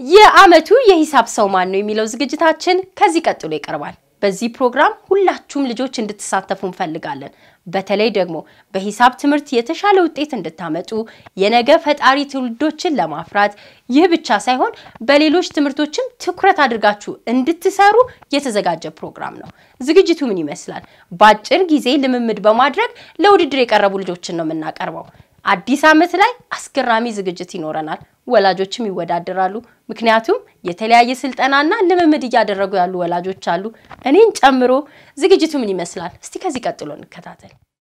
የዓመቱ የሂሳብ ሰው ማን ነው የሚለው ዝግጅታችን ከዚህ ቀጥሎ ይቀርባል። በዚህ ፕሮግራም ሁላችሁም ልጆች እንድትሳተፉ እንፈልጋለን። በተለይ ደግሞ በሂሳብ ትምህርት የተሻለ ውጤት እንድታመጡ የነገ ፈጣሪ ትውልዶችን ለማፍራት ይህ ብቻ ሳይሆን በሌሎች ትምህርቶችም ትኩረት አድርጋችሁ እንድትሰሩ የተዘጋጀ ፕሮግራም ነው። ዝግጅቱ ምን ይመስላል? በአጭር ጊዜ ልምምድ በማድረግ ለውድድር የቀረቡ ልጆችን ነው የምናቀርበው። አዲስ ዓመት ላይ አስገራሚ ዝግጅት ይኖረናል። ወላጆችም ይወዳደራሉ። ምክንያቱም የተለያየ ስልጠናና ልምምድ እያደረጉ ያሉ ወላጆች አሉ፣ እኔን ጨምሮ። ዝግጅቱ ምን ይመስላል? እስቲ ከዚህ ቀጥሎ እንከታተል።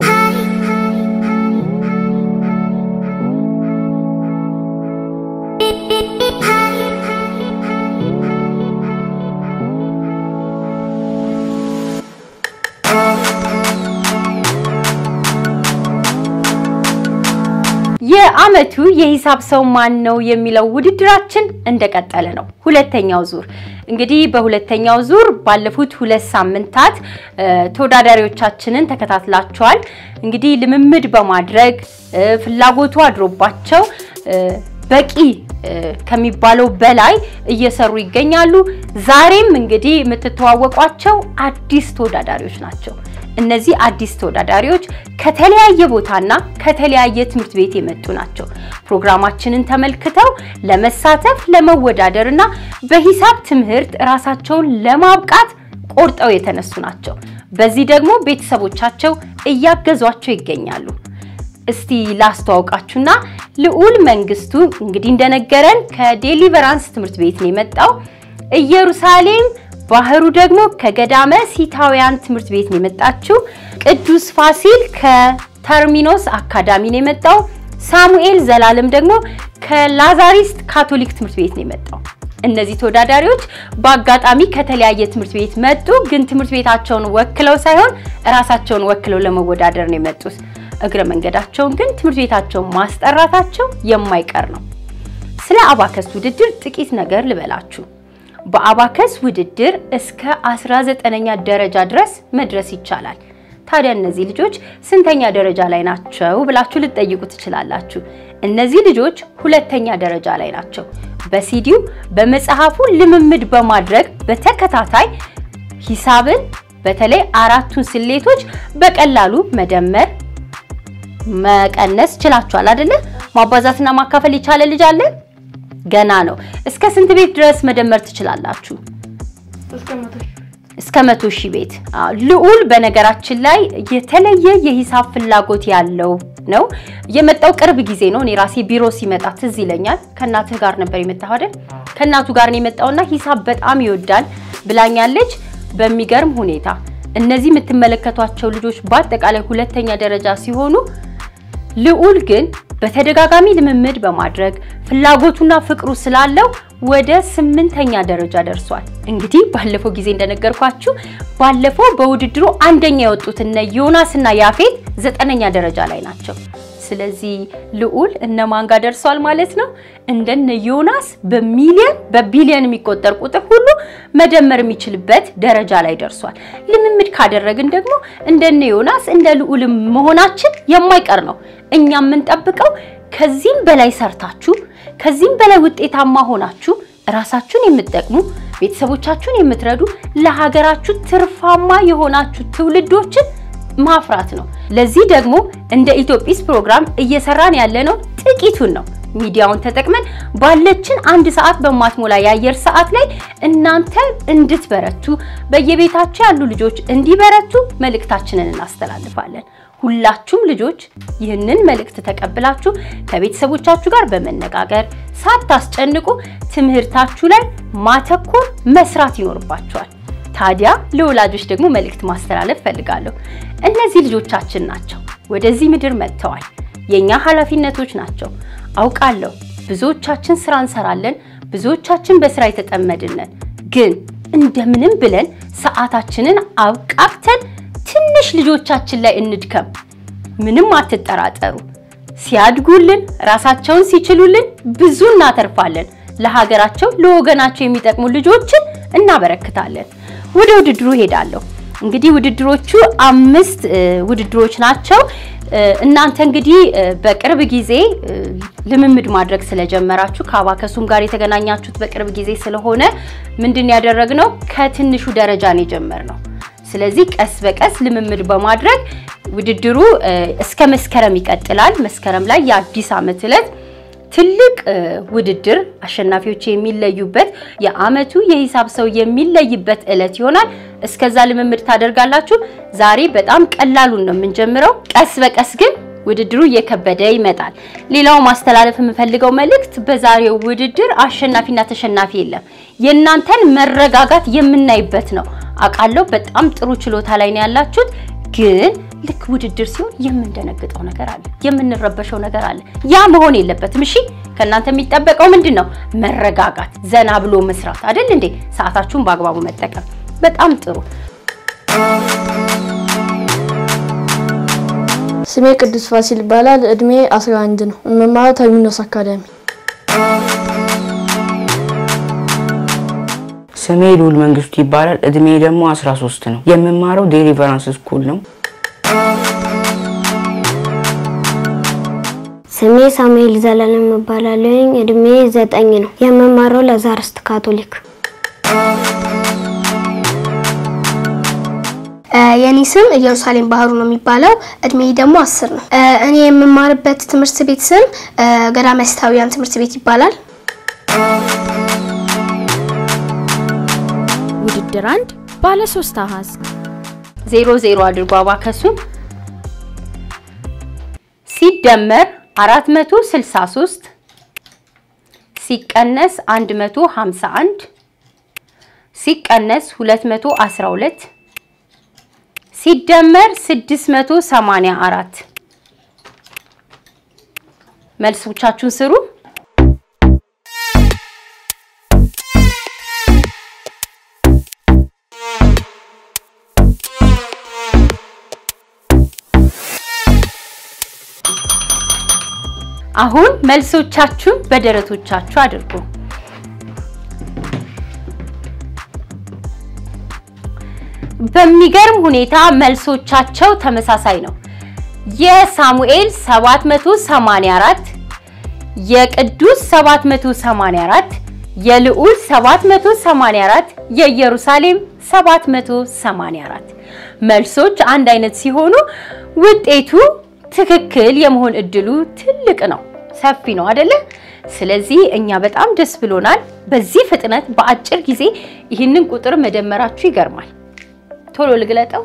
የዓመቱ የሂሳብ ሰው ማን ነው የሚለው ውድድራችን እንደቀጠለ ነው። ሁለተኛው ዙር እንግዲህ በሁለተኛው ዙር ባለፉት ሁለት ሳምንታት ተወዳዳሪዎቻችንን ተከታትላቸዋል። እንግዲህ ልምምድ በማድረግ ፍላጎቱ አድሮባቸው በቂ ከሚባለው በላይ እየሰሩ ይገኛሉ። ዛሬም እንግዲህ የምትተዋወቋቸው አዲስ ተወዳዳሪዎች ናቸው። እነዚህ አዲስ ተወዳዳሪዎች ከተለያየ ቦታና ከተለያየ ትምህርት ቤት የመጡ ናቸው። ፕሮግራማችንን ተመልክተው ለመሳተፍ ለመወዳደር እና በሂሳብ ትምህርት ራሳቸውን ለማብቃት ቆርጠው የተነሱ ናቸው። በዚህ ደግሞ ቤተሰቦቻቸው እያገዟቸው ይገኛሉ። እስቲ ላስተዋውቃችሁና ልዑል መንግስቱ እንግዲህ እንደነገረን ከዴሊቨራንስ ትምህርት ቤት ነው የመጣው። ኢየሩሳሌም ባህሩ ደግሞ ከገዳመ ሲታውያን ትምህርት ቤት ነው የመጣችው። ቅዱስ ፋሲል ከተርሚኖስ አካዳሚ ነው የመጣው። ሳሙኤል ዘላለም ደግሞ ከላዛሪስት ካቶሊክ ትምህርት ቤት ነው የመጣው። እነዚህ ተወዳዳሪዎች በአጋጣሚ ከተለያየ ትምህርት ቤት መጡ፣ ግን ትምህርት ቤታቸውን ወክለው ሳይሆን እራሳቸውን ወክለው ለመወዳደር ነው የመጡት። እግረ መንገዳቸውን ግን ትምህርት ቤታቸውን ማስጠራታቸው የማይቀር ነው። ስለ አባከስ ውድድር ጥቂት ነገር ልበላችሁ። በአባከስ ውድድር እስከ 19ኛ ደረጃ ድረስ መድረስ ይቻላል። ታዲያ እነዚህ ልጆች ስንተኛ ደረጃ ላይ ናቸው ብላችሁ ልትጠይቁ ትችላላችሁ። እነዚህ ልጆች ሁለተኛ ደረጃ ላይ ናቸው። በሲዲው በመጽሐፉ ልምምድ በማድረግ በተከታታይ ሂሳብን በተለይ አራቱን ስሌቶች በቀላሉ መደመር፣ መቀነስ ችላችኋል አይደለ? ማባዛትና ማካፈል የቻለ ልጅ አለ? ገና ነው። እስከ ስንት ቤት ድረስ መደመር ትችላላችሁ? እስከ መቶ ሺህ ቤት። ልዑል በነገራችን ላይ የተለየ የሂሳብ ፍላጎት ያለው ነው። የመጣው ቅርብ ጊዜ ነው። እኔ ራሴ ቢሮ ሲመጣ ትዝ ይለኛል። ከእናትህ ጋር ነበር የመጣው አይደል? ከእናቱ ጋር ነው የመጣውና ሂሳብ በጣም ይወዳል ብላኛለች። በሚገርም ሁኔታ እነዚህ የምትመለከቷቸው ልጆች በአጠቃላይ ሁለተኛ ደረጃ ሲሆኑ ልዑል ግን በተደጋጋሚ ልምምድ በማድረግ ፍላጎቱና ፍቅሩ ስላለው ወደ ስምንተኛ ደረጃ ደርሷል። እንግዲህ ባለፈው ጊዜ እንደነገርኳችሁ ባለፈው በውድድሩ አንደኛ የወጡት እነ ዮናስ እና ያፌት ዘጠነኛ ደረጃ ላይ ናቸው። ስለዚህ ልዑል እነማን ጋር ደርሷል ማለት ነው? እንደነ ዮናስ በሚሊዮን በቢሊዮን የሚቆጠር ቁጥር ሁሉ መደመር የሚችልበት ደረጃ ላይ ደርሷል። ልምምድ ካደረግን ደግሞ እንደነ ዮናስ እንደ ልዑል መሆናችን የማይቀር ነው። እኛ የምንጠብቀው ከዚህም በላይ ሰርታችሁ ከዚህም በላይ ውጤታማ ሆናችሁ ራሳችሁን የምትጠቅሙ ቤተሰቦቻችሁን የምትረዱ ለሀገራችሁ ትርፋማ የሆናችሁ ትውልዶችን ማፍራት ነው። ለዚህ ደግሞ እንደ ኢትዮጲስ ፕሮግራም እየሰራን ያለነው ጥቂቱን ነው። ሚዲያውን ተጠቅመን ባለችን አንድ ሰዓት በማትሞላ የአየር ሰዓት ላይ እናንተ እንድትበረቱ በየቤታችሁ ያሉ ልጆች እንዲበረቱ መልእክታችንን እናስተላልፋለን። ሁላችሁም ልጆች ይህንን መልእክት ተቀብላችሁ ከቤተሰቦቻችሁ ጋር በመነጋገር ሳታስጨንቁ ትምህርታችሁ ላይ ማተኮር መስራት ይኖርባችኋል። ታዲያ ለወላጆች ደግሞ መልእክት ማስተላለፍ ፈልጋለሁ። እነዚህ ልጆቻችን ናቸው፣ ወደዚህ ምድር መጥተዋል። የኛ ኃላፊነቶች ናቸው። አውቃለሁ ብዙዎቻችን ስራ እንሰራለን፣ ብዙዎቻችን በስራ የተጠመድነን፣ ግን እንደምንም ብለን ሰዓታችንን አብቃቅተን ትንሽ ልጆቻችን ላይ እንድከም። ምንም አትጠራጠሩ። ሲያድጉልን ራሳቸውን ሲችሉልን ብዙ እናተርፋለን። ለሀገራቸው ለወገናቸው የሚጠቅሙ ልጆችን እናበረክታለን። ወደ ውድድሩ ሄዳለሁ። እንግዲህ ውድድሮቹ አምስት ውድድሮች ናቸው። እናንተ እንግዲህ በቅርብ ጊዜ ልምምድ ማድረግ ስለጀመራችሁ ከአባከሱም ጋር የተገናኛችሁት በቅርብ ጊዜ ስለሆነ ምንድን ያደረግነው ከትንሹ ደረጃ ነው የጀመርነው። ስለዚህ ቀስ በቀስ ልምምድ በማድረግ ውድድሩ እስከ መስከረም ይቀጥላል። መስከረም ላይ የአዲስ ዓመት ዕለት ትልቅ ውድድር አሸናፊዎች የሚለዩበት የዓመቱ የሂሳብ ሰው የሚለይበት ዕለት ይሆናል። እስከዛ ልምምድ ታደርጋላችሁ። ዛሬ በጣም ቀላሉን ነው የምንጀምረው። ቀስ በቀስ ግን ውድድሩ እየከበደ ይመጣል። ሌላው ማስተላለፍ የምፈልገው መልእክት በዛሬው ውድድር አሸናፊና ተሸናፊ የለም። የእናንተን መረጋጋት የምናይበት ነው። አውቃለሁ በጣም ጥሩ ችሎታ ላይ ነው ያላችሁት ግን ልክ ውድድር ሲሆን የምንደነግጠው ነገር አለ፣ የምንረበሸው ነገር አለ። ያ መሆን የለበትም። እሺ ከእናንተ የሚጠበቀው ምንድን ነው? መረጋጋት፣ ዘና ብሎ መስራት አይደል እንዴ? ሰዓታችሁን በአግባቡ መጠቀም። በጣም ጥሩ። ስሜ ቅዱስ ፋሲል ይባላል። እድሜ 11 ነው። የምማረው ተርሚኖስ አካዳሚ። ስሜ ልዑል መንግስቱ ይባላል። እድሜ ደግሞ 13 ነው። የምማረው ዴሊቨራንስ ስኩል ነው። ስሜ ሳሙኤል ዘላለም እባላለሁ። እድሜ ዘጠኝ ነው። የምማረው ለዛርስት ካቶሊክ። የኔ ስም ኢየሩሳሌም ባህሩ ነው የሚባለው። እድሜ ደግሞ አስር ነው። እኔ የምማርበት ትምህርት ቤት ስም ገዳማስታውያን ትምህርት ቤት ይባላል። ውድድር አንድ ባለ ሶስት አሃዝ ዜሮ ዜሮ አድርጎ አባከሱን ሲደመር 463 ሲቀነስ 151 ሲቀነስ 212 ሲደመር 684 መልሶቻችሁን ስሩ። አሁን መልሶቻችሁን በደረቶቻችሁ አድርጉ። በሚገርም ሁኔታ መልሶቻቸው ተመሳሳይ ነው። የሳሙኤል 784፣ የቅዱስ 784፣ የልዑል 784፣ የኢየሩሳሌም 784 መልሶች አንድ አይነት ሲሆኑ ውጤቱ ትክክል የመሆን እድሉ ትልቅ ነው፣ ሰፊ ነው አይደለ? ስለዚህ እኛ በጣም ደስ ብሎናል። በዚህ ፍጥነት በአጭር ጊዜ ይህንን ቁጥር መደመራችሁ ይገርማል። ቶሎ ልግለጠው።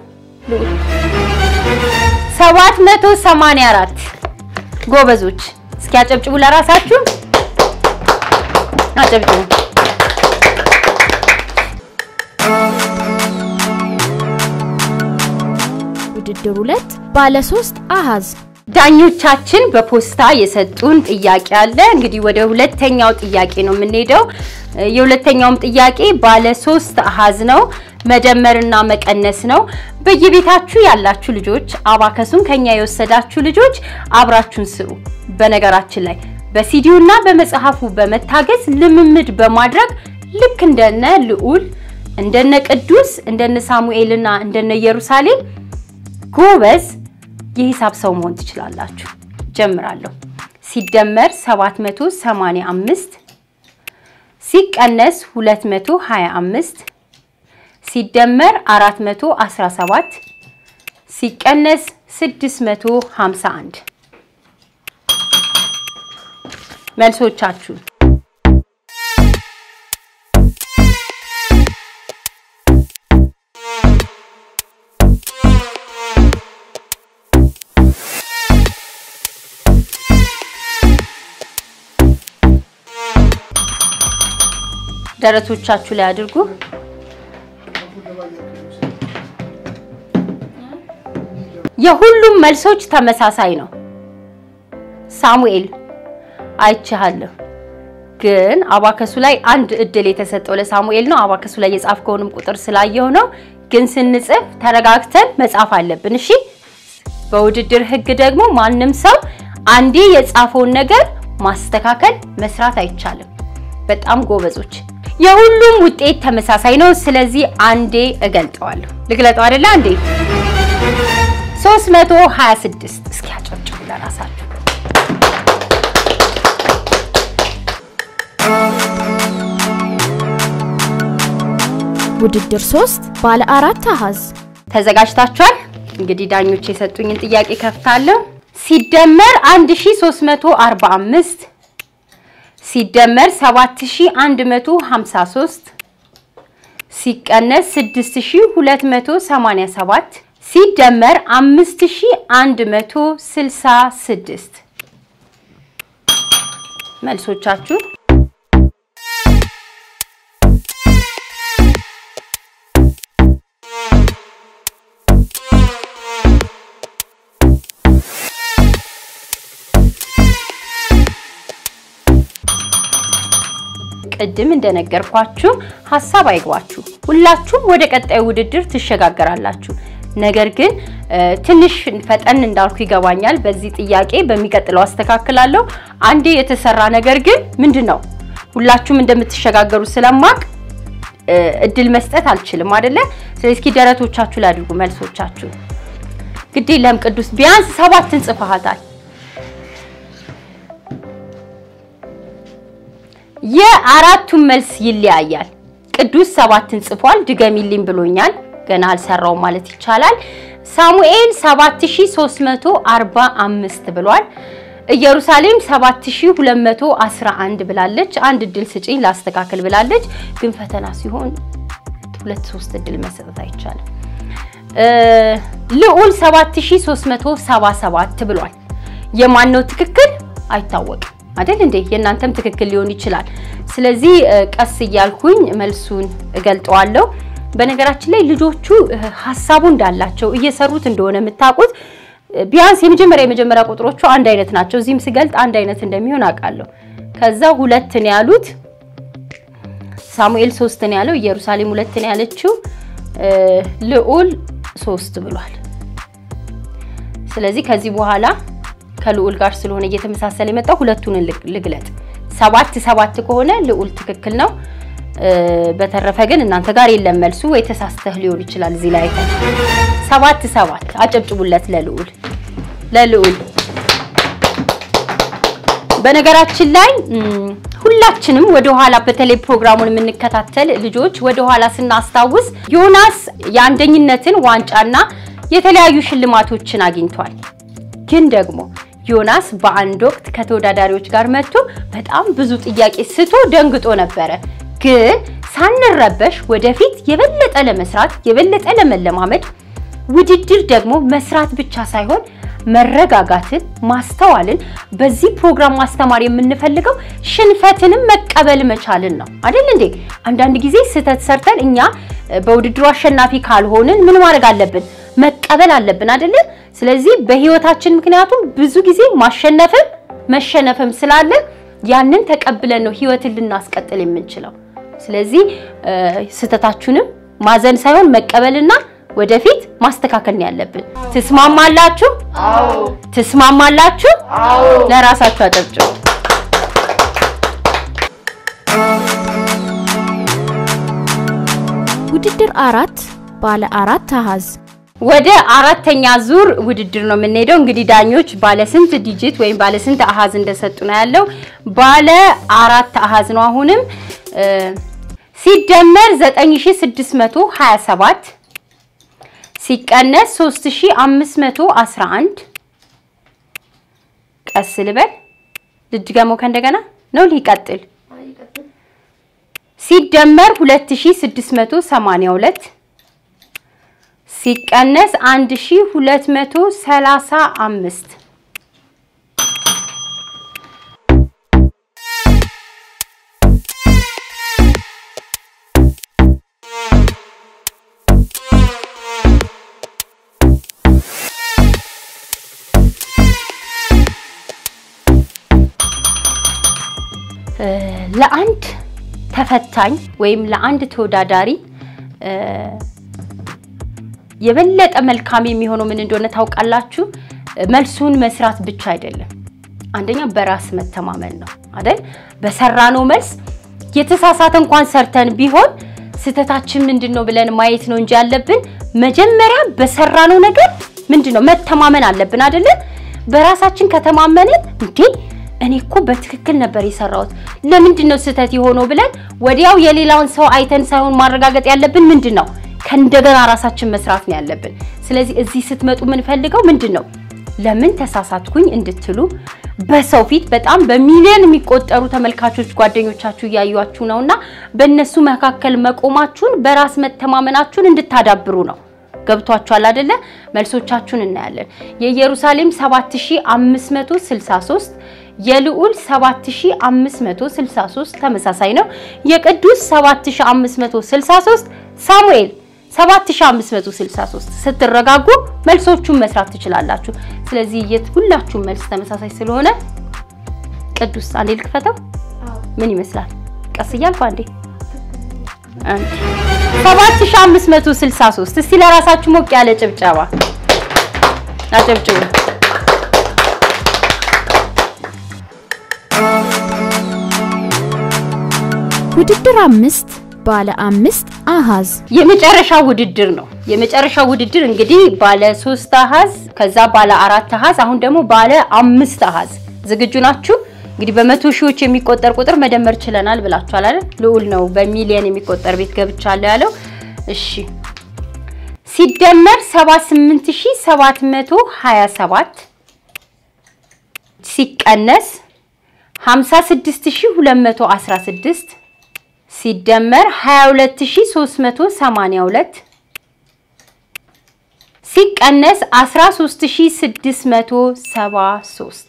784 ጎበዞች፣ እስኪ አጨብጭቡ ለራሳችሁ አጨብጭቡ። ውድድር ሁለት ባለ ሶስት አሃዝ ዳኞቻችን በፖስታ የሰጡን ጥያቄ አለ። እንግዲህ ወደ ሁለተኛው ጥያቄ ነው የምንሄደው። የሁለተኛውም ጥያቄ ባለ ሶስት አሃዝ ነው፣ መደመርና መቀነስ ነው። በየቤታችሁ ያላችሁ ልጆች አባከሱን ከኛ የወሰዳችሁ ልጆች አብራችሁን ስሩ። በነገራችን ላይ በሲዲውና በመጽሐፉ በመታገዝ ልምምድ በማድረግ ልክ እንደነ ልዑል እንደነ ቅዱስ እንደነ ሳሙኤልና እንደነ ኢየሩሳሌም ጎበዝ የሂሳብ ሰው መሆን ትችላላችሁ። ጀምራለሁ። ሲደመር 785 ሲቀነስ 225 ሲደመር 417 ሲቀነስ 651 መልሶቻችሁ ደረቶቻችሁ ላይ አድርጉ። የሁሉም መልሶች ተመሳሳይ ነው። ሳሙኤል አይቻለሁ፣ ግን አባከሱ ላይ አንድ እድል የተሰጠው ለሳሙኤል ነው። አባከሱ ላይ የጻፍከውንም ቁጥር ስላየው ነው። ግን ስንጽፍ ተረጋግተን መጻፍ አለብን። እሺ። በውድድር ህግ ደግሞ ማንም ሰው አንዴ የጻፈውን ነገር ማስተካከል መስራት አይቻልም። በጣም ጎበዞች። የሁሉም ውጤት ተመሳሳይ ነው። ስለዚህ አንዴ እገልጠዋለሁ። ልግለጠው አይደለ? አንዴ 326 እስኪ ለራሳችሁ። ውድድር 3 ባለ አራት አሃዝ ተዘጋጅታችኋል? እንግዲህ ዳኞች የሰጡኝን ጥያቄ ከፍታለሁ። ሲደመር 1345 ሲደመር 7153 ሲቀነስ 6287 ሲደመር 5166 መልሶቻችሁ ቅድም እንደነገርኳችሁ ሀሳብ አይግባችሁ። ሁላችሁም ወደ ቀጣዩ ውድድር ትሸጋገራላችሁ። ነገር ግን ትንሽ ፈጠን እንዳልኩ ይገባኛል። በዚህ ጥያቄ በሚቀጥለው አስተካክላለሁ። አንዴ የተሰራ ነገር ግን ምንድን ነው ሁላችሁም እንደምትሸጋገሩ ስለማቅ እድል መስጠት አልችልም አይደለ? ስለዚህ እስኪ ደረቶቻችሁ ላይ አድርጉ መልሶቻችሁ። ግድ የለም ቅዱስ ቢያንስ ሰባትን ጽፈሃታል። የአራቱን መልስ ይለያያል። ቅዱስ ሰባትን ጽፏል። ድገሚልኝ ብሎኛል። ገና አልሰራውም ማለት ይቻላል። ሳሙኤል 7345 ብሏል። ኢየሩሳሌም 7211 ብላለች። አንድ እድል ስጪኝ ላስተካክል ብላለች። ግን ፈተና ሲሆን ሁለት ሶስት እድል መሰጠት አይቻልም። ልዑል 7377 ብሏል። የማን ነው ትክክል አይታወቅም አይደል እንዴ? የእናንተም ትክክል ሊሆን ይችላል። ስለዚህ ቀስ እያልኩኝ መልሱን እገልጠዋለሁ። በነገራችን ላይ ልጆቹ ሀሳቡ እንዳላቸው እየሰሩት እንደሆነ የምታውቁት ቢያንስ የመጀመሪያ የመጀመሪያ ቁጥሮቹ አንድ አይነት ናቸው። እዚህም ስገልጥ አንድ አይነት እንደሚሆን አውቃለሁ። ከዛ ሁለት ነው ያሉት፣ ሳሙኤል ሶስት ነው ያለው፣ ኢየሩሳሌም ሁለት ነው ያለችው፣ ልዑል ሶስት ብሏል። ስለዚህ ከዚህ በኋላ ከልዑል ጋር ስለሆነ እየተመሳሰለ የመጣው ሁለቱን ልግለጥ። ሰባት ሰባት ከሆነ ልዑል ትክክል ነው። በተረፈ ግን እናንተ ጋር የለም መልሱ፣ ወይ ተሳስተህ ሊሆን ይችላል። እዚህ ላይ ሰባት ሰባት አጨብጭቡለት ለልዑል ለልዑል። በነገራችን ላይ ሁላችንም ወደኋላ በተለይ ፕሮግራሙን የምንከታተል ልጆች ወደኋላ ስናስታውስ ዮናስ የአንደኝነትን ዋንጫና የተለያዩ ሽልማቶችን አግኝቷል። ግን ደግሞ ዮናስ በአንድ ወቅት ከተወዳዳሪዎች ጋር መጥቶ በጣም ብዙ ጥያቄ ስቶ ደንግጦ ነበረ። ግን ሳንረበሽ ወደፊት የበለጠ ለመስራት የበለጠ ለመለማመድ ውድድር ደግሞ መስራት ብቻ ሳይሆን መረጋጋትን፣ ማስተዋልን በዚህ ፕሮግራም ማስተማር የምንፈልገው ሽንፈትንም መቀበል መቻልን ነው አይደል እንዴ? አንዳንድ ጊዜ ስህተት ሰርተን እኛ በውድድሩ አሸናፊ ካልሆንን ምን ማድረግ አለብን? መቀበል አለብን አይደለ? ስለዚህ በህይወታችን ምክንያቱም ብዙ ጊዜ ማሸነፍም መሸነፍም ስላለ ያንን ተቀብለን ነው ህይወትን ልናስቀጥል የምንችለው። ስለዚህ ስህተታችሁንም ማዘን ሳይሆን መቀበልና ወደፊት ማስተካከል ነው ያለብን። ትስማማላችሁ? አዎ። ትስማማላችሁ? አዎ። ለራሳችሁ አጨብጭቡ። ውድድር አራት ባለ አራት አሃዝ ወደ አራተኛ ዙር ውድድር ነው የምንሄደው። እንግዲህ ዳኞች ባለ ስንት ዲጂት ወይም ባለ ስንት አሃዝ እንደሰጡ ነው ያለው። ባለ አራት አሃዝ ነው። አሁንም ሲደመር 9627 ሲቀነስ 3511 ቀስ ልበል ልድገመው ከእንደገና ነው ሊቀጥል ሲደመር 2682 ሲቀነስ 1235 ለአንድ ተፈታኝ ወይም ለአንድ ተወዳዳሪ የበለጠ መልካም የሚሆነው ምን እንደሆነ ታውቃላችሁ? መልሱን መስራት ብቻ አይደለም። አንደኛ በራስ መተማመን ነው አይደል? በሰራነው መልስ የተሳሳተ እንኳን ሰርተን ቢሆን ስህተታችን ምንድን ነው ብለን ማየት ነው እንጂ ያለብን መጀመሪያ በሰራነው ነገር ምንድን ነው መተማመን አለብን አይደለ? በራሳችን ከተማመንን እንዴ እኔ እኮ በትክክል ነበር የሰራሁት ለምንድን ነው ስህተት የሆነው ብለን ወዲያው የሌላውን ሰው አይተን ሳይሆን ማረጋገጥ ያለብን ምንድን ነው ከእንደገና ራሳችን መስራት ነው ያለብን። ስለዚህ እዚህ ስትመጡ የምንፈልገው ምንድን ነው ለምን ተሳሳትኩኝ እንድትሉ በሰው ፊት በጣም በሚሊዮን የሚቆጠሩ ተመልካቾች ጓደኞቻችሁ እያዩችሁ ነውና በእነሱ መካከል መቆማችሁን በራስ መተማመናችሁን እንድታዳብሩ ነው። ገብቷችኋል አይደለ? መልሶቻችሁን እናያለን። የኢየሩሳሌም 7563 የልዑል 7563 ተመሳሳይ ነው። የቅዱስ 7563 ሳሙኤል 7563 ስትረጋጉ መልሶቹን መስራት ትችላላችሁ። ስለዚህ የት ሁላችሁም መልስ ተመሳሳይ ስለሆነ ቅዱስ አንዴ ልክፈተው። ምን ይመስላል? ቀስ እያልኩ አንዴ አንዴ 7563 እስቲ ለራሳችሁ ሞቅ ያለ ጭብጨባ አጨብጭቡ። ውድድር አምስት ባለ አምስት አሃዝ የመጨረሻ ውድድር ነው። የመጨረሻ ውድድር እንግዲህ ባለ ሶስት አሃዝ ከዛ ባለ አራት አሃዝ አሁን ደግሞ ባለ አምስት አሃዝ ዝግጁ ናችሁ? እንግዲህ በመቶ ሺዎች የሚቆጠር ቁጥር መደመር ችለናል ብላችኋል አይደል? ልዑል ነው በሚሊየን የሚቆጠር ቤት ገብቻለሁ ያለው። እሺ ሲደመር 78727 ሲቀነስ 56216 ሲደመር 22382 ሲቀነስ 13673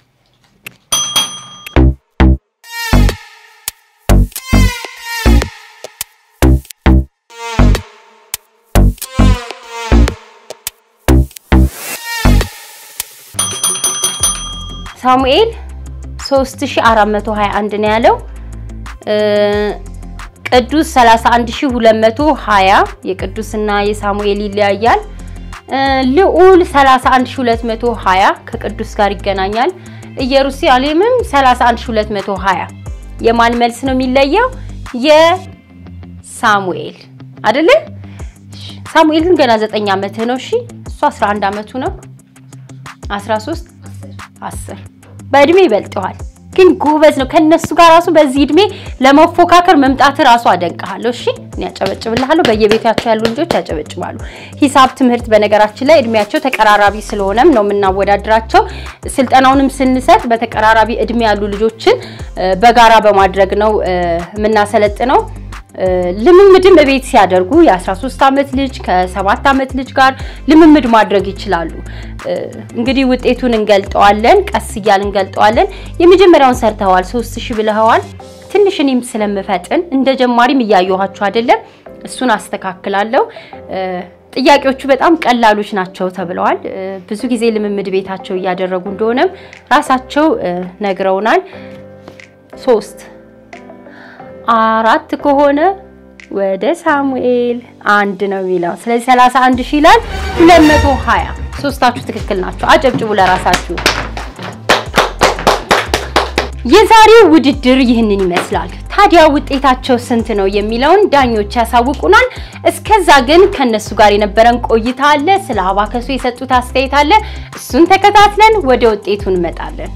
ሳሙኤል 3421 ነው ያለው። ቅዱስ 31220 የቅዱስና የሳሙኤል ይለያያል። ልዑል 31220 ከቅዱስ ጋር ይገናኛል። ኢየሩሳሌምም 31220 የማን መልስ ነው የሚለየው? የሳሙኤል አይደለ? ሳሙኤል ግን ገና 9 ዓመትህ ነው። እሺ እሱ 11 ዓመቱ ነው። 13 10 በእድሜ ይበልጠዋል፣ ግን ጎበዝ ነው። ከነሱ ጋር ራሱ በዚህ እድሜ ለመፎካከር መምጣት ራሱ አደንቅሃለሁ። እሺ እኔ ያጨበጭብልሃለሁ። በየቤታቸው ያሉ ልጆች ያጨበጭባሉ። ሂሳብ ትምህርት በነገራችን ላይ እድሜያቸው ተቀራራቢ ስለሆነም ነው የምናወዳድራቸው። ስልጠናውንም ስንሰጥ በተቀራራቢ እድሜ ያሉ ልጆችን በጋራ በማድረግ ነው የምናሰለጥነው። ልምምድም እቤት ሲያደርጉ የ13 ዓመት ልጅ ከ7 ዓመት ልጅ ጋር ልምምድ ማድረግ ይችላሉ። እንግዲህ ውጤቱን እንገልጠዋለን፣ ቀስ እያል እንገልጠዋለን። የመጀመሪያውን ሰርተዋል፣ 3000 ብለኸዋል። ትንሽ እኔም ስለምፈጥን እንደ ጀማሪም እያየኋችሁ አይደለም፣ እሱን አስተካክላለሁ። ጥያቄዎቹ በጣም ቀላሎች ናቸው ተብለዋል። ብዙ ጊዜ ልምምድ ቤታቸው እያደረጉ እንደሆነም ራሳቸው ነግረውናል። ሶስት አራት ከሆነ ወደ ሳሙኤል አንድ ነው የሚለው። ስለዚህ 31 ሺህ ይላል 220። ሶስታችሁ ትክክል ናቸው። አጨብጭቡ ለራሳችሁ። የዛሬው ውድድር ይህንን ይመስላል። ታዲያ ውጤታቸው ስንት ነው የሚለውን ዳኞች ያሳውቁናል። እስከዛ ግን ከነሱ ጋር የነበረን ቆይታ አለ። ስለ አባከሱ የሰጡት አስተያየት አለ። እሱን ተከታትለን ወደ ውጤቱ እንመጣለን።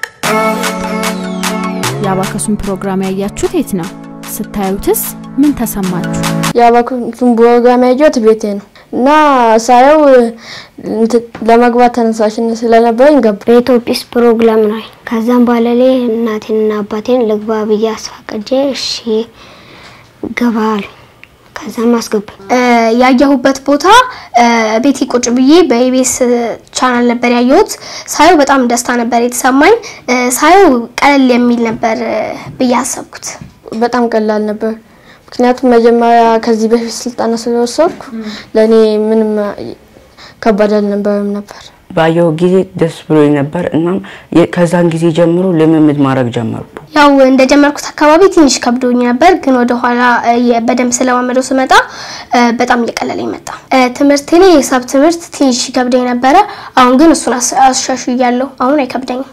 የአባከሱን ፕሮግራም ያያችሁት የት ነው? ስታዩትስ ምን ተሰማችሁ? የአባኩን ፕሮግራም ያየሁት ቤቴ ነው እና ሳየው እንትን ለመግባት ተነሳሽነት ስለነበረኝ ገባ። በኢትዮጲስ ፕሮግራም ነው። ከዛም በኋላ ላይ እናቴንና አባቴን ልግባ ብዬ አስፈቅጄ እሺ ገባ አሉ። ከዛም አስገባኝ። ያየሁበት ቦታ ቤቴ ቁጭ ብዬ በኢቢኤስ ቻናል ነበር ያየሁት። ሳየው በጣም ደስታ ነበር የተሰማኝ። ሳየው ቀለል የሚል ነበር ብዬ አሰብኩት። በጣም ቀላል ነበር። ምክንያቱም መጀመሪያ ከዚህ በፊት ስልጠና ስለወሰድኩ ለእኔ ምንም ከባድ አልነበረም ነበር። ባየው ጊዜ ደስ ብሎኝ ነበር። እናም የ- ከዛን ጊዜ ጀምሮ ልምምድ ማድረግ ጀመርኩ። ያው እንደጀመርኩት አካባቢ ትንሽ ከብዶኝ ነበር፣ ግን ወደኋላ በደንብ ስለማመደው ስመጣ እ፣ በጣም እየቀለለኝ መጣ። እ፣ ትምህርት እኔ የሂሳብ ትምህርት ትንሽ ይከብደኝ ነበረ። አሁን ግን እሱን አስ- አሻሽያለሁ። አሁን አይከብደኝም።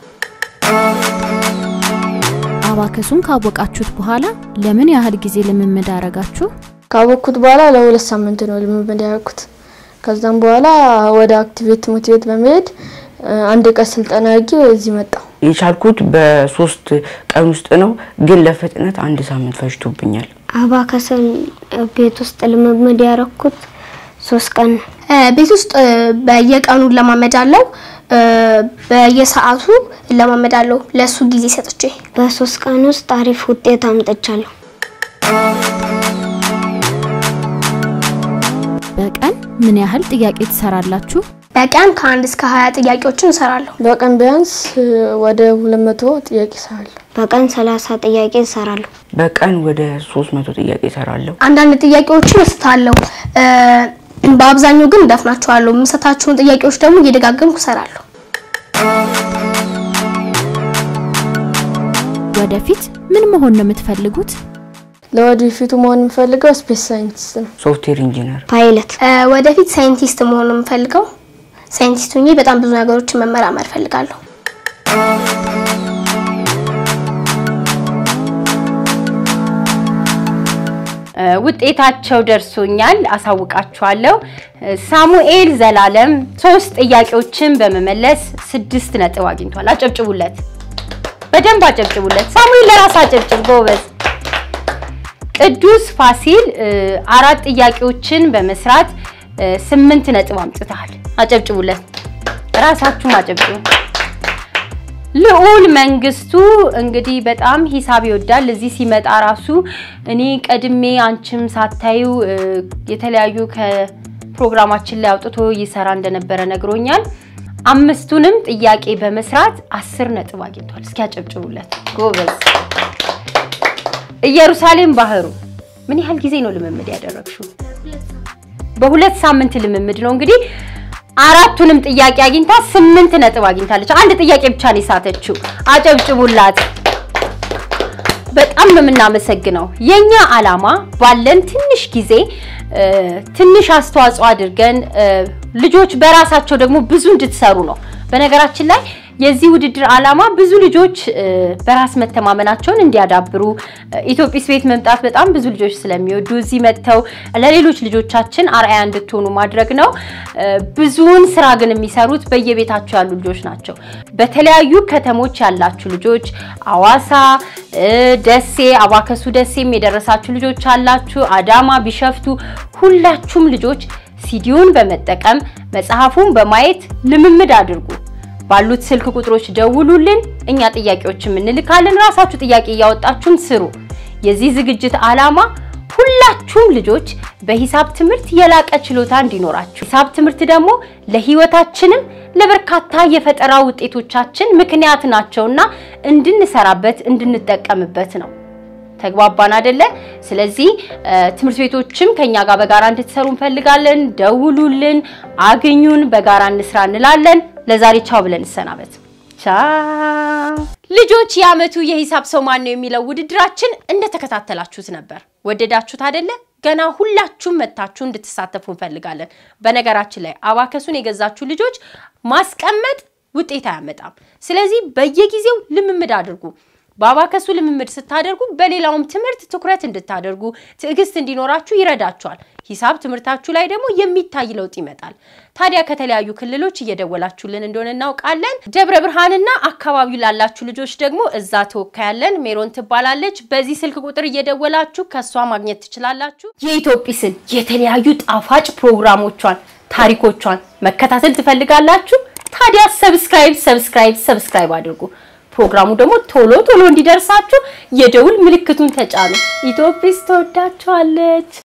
አባከሱን ካወቃችሁት በኋላ ለምን ያህል ጊዜ ልምምድ አረጋችሁ? ካወቅኩት በኋላ ለሁለት ሳምንት ነው ልምምድ ያደረኩት። ከዛም በኋላ ወደ አክቲቬት ትምህርት ቤት በመሄድ አንድ ቀን ስልጠና አድርጌ እዚህ መጣሁ። የቻልኩት በሶስት ቀን ውስጥ ነው፣ ግን ለፍጥነት አንድ ሳምንት ፈጅቶብኛል። አባከስን ቤት ውስጥ ልምምድ ያረኩት ሶስት ቀን ነው። እ፣ ቤት ውስጥ እ፣ በየቀኑ እለማመዳለሁ፣ እ፣ በየሰዓቱ እለማመዳለሁ። ለሱ ጊዜ ሰጥቼ በሶስት ቀን ውስጥ አሪፍ ውጤት አምጥቻለሁ። በቀን ምን ያህል ጥያቄ ትሰራላችሁ? በቀን ከአንድ እስከ ሀያ ጥያቄዎችን እሰራለሁ። በቀን ቢያንስ እ፣ ወደ ሁለት መቶ ጥያቄ እሰራለሁ። በቀን ሰላሳ ጥያቄ እሰራለሁ። በቀን ወደ ሶስት መቶ ጥያቄ እሰራለሁ። አንዳንድ ጥያቄዎችን እስታለሁ፣ እ፣ በአብዛኛው ግን እደፍናቸዋለሁ። የምሰታቸውን ጥያቄዎች ደግሞ እየደጋገምኩ እሰራለሁ። ወደፊት ምን መሆን ነው የምትፈልጉት? ለወደፊቱ መሆን የምፈልገው ስፔስ ሳይንቲስት ነው። ሶፍትዌር ኢንጂነር ፓይለት እ፣ ወደፊት ሳይንቲስት መሆን ነው የምፈልገው። ሳይንቲስት ሆኜ በጣም ብዙ ነገሮችን መመራመር እፈልጋለሁ። እ፣ ውጤታቸው ደርሶኛል፣ አሳውቃችኋለሁ። እ፣ ሳሙኤል ዘላለም ሶስት ጥያቄዎችን በመመለስ ስድስት ነጥብ አግኝቷል። አጨብጭቡለት፣ በደንብ አጨብጭቡለት። ሳሙኤል ለራስ አጨብጭብ፣ ጎበዝ። ቅዱስ ፋሲል እ፣ አራት ጥያቄዎችን በመስራት እ፣ ስምንት ነጥብ አምጥተሃል። አጨብጭቡለት፣ ራሳችሁም አጨብጭቡ። ልዑል መንግስቱ እንግዲህ በጣም ሂሳብ ይወዳል። እዚህ ሲመጣ ራሱ እኔ ቀድሜ አንቺም ሳታዩ እ፣ የተለያዩ ከፕሮግራማችን ላይ አውጥቶ ይሰራ እንደነበረ ነግሮኛል። አምስቱንም ጥያቄ በመስራት አስር ነጥብ አግኝቷል። እስኪ ያጨብጭቡለት ጎበዝ። ኢየሩሳሌም ባህሩ ምን ያህል ጊዜ ነው ልምምድ ያደረግሽው? በሁለት ሳምንት ልምምድ ነው እንግዲህ አራቱንም ጥያቄ አግኝታ ስምንት ነጥብ አግኝታለች። አንድ ጥያቄ ብቻ ነው የሳተችው። አጨብጭቡላት። በጣም ነው የምናመሰግነው። የኛ ዓላማ ባለን ትንሽ ጊዜ እ፣ ትንሽ አስተዋጽኦ አድርገን እ፣ ልጆች በራሳቸው ደግሞ ብዙ እንድትሰሩ ነው። በነገራችን ላይ የዚህ ውድድር ዓላማ ብዙ ልጆች እ፣ በራስ መተማመናቸውን እንዲያዳብሩ እ፣ ኢትዮጲስ ቤት መምጣት በጣም ብዙ ልጆች ስለሚወዱ እዚህ መጥተው ለሌሎች ልጆቻችን አርአያ እንድትሆኑ ማድረግ ነው። እ፣ ብዙውን ስራ ግን የሚሰሩት በየቤታቸው ያሉ ልጆች ናቸው። በተለያዩ ከተሞች ያላችሁ ልጆች አዋሳ፣ እ፣ ደሴ፣ አባከሱ ደሴም የደረሳችሁ ልጆች አላችሁ፣ አዳማ፣ ቢሸፍቱ ሁላችሁም ልጆች ሲዲውን በመጠቀም መጽሐፉን በማየት ልምምድ አድርጉ። ባሉት ስልክ ቁጥሮች ደውሉልን፣ እኛ ጥያቄዎችም እንልካለን። ራሳችሁ ጥያቄ እያወጣችሁም ስሩ። የዚህ ዝግጅት ዓላማ ሁላችሁም ልጆች በሂሳብ ትምህርት የላቀ ችሎታ እንዲኖራችሁ፣ ሂሳብ ትምህርት ደግሞ ለህይወታችንም ለበርካታ የፈጠራ ውጤቶቻችን ምክንያት ናቸውና እንድንሰራበት እንድንጠቀምበት ነው። ተግባባን አይደለ? ስለዚህ እ፣ ትምህርት ቤቶችም ከኛ ጋር በጋራ እንድትሰሩ እንፈልጋለን። ደውሉልን፣ አግኙን፣ በጋራ እንስራ እንላለን። ለዛሬ ቻው ብለን እንሰናበት። ቻው ልጆች። የዓመቱ የሂሳብ ሰው ማን ነው የሚለው ውድድራችን እንደተከታተላችሁት ነበር። ወደዳችሁት አይደለ? ገና ሁላችሁም መታችሁ እንድትሳተፉ እንፈልጋለን። በነገራችን ላይ አባከሱን የገዛችሁ ልጆች ማስቀመጥ ውጤት አያመጣም። ስለዚህ በየጊዜው ልምምድ አድርጉ። በአባከሱ ልምምድ ስታደርጉ በሌላውም ትምህርት ትኩረት እንድታደርጉ ትዕግስት እንዲኖራችሁ ይረዳችኋል። ሂሳብ ትምህርታችሁ ላይ ደግሞ የሚታይ ለውጥ ይመጣል። ታዲያ ከተለያዩ ክልሎች እየደወላችሁልን እንደሆነ እናውቃለን። ደብረ ብርሃንና አካባቢው ላላችሁ ልጆች ደግሞ እዛ ተወካያለን፣ ሜሮን ትባላለች። በዚህ ስልክ ቁጥር እየደወላችሁ ከእሷ ማግኘት ትችላላችሁ። የኢትዮጲስን የተለያዩ ጣፋጭ ፕሮግራሞቿን፣ ታሪኮቿን መከታተል ትፈልጋላችሁ? ታዲያ ሰብስክራይብ ሰብስክራይብ ሰብስክራይብ አድርጉ። ፕሮግራሙ ደግሞ ቶሎ ቶሎ እንዲደርሳችሁ የደውል ምልክቱን ተጫኑ። ኢትዮጲስ ተወዳችኋለች።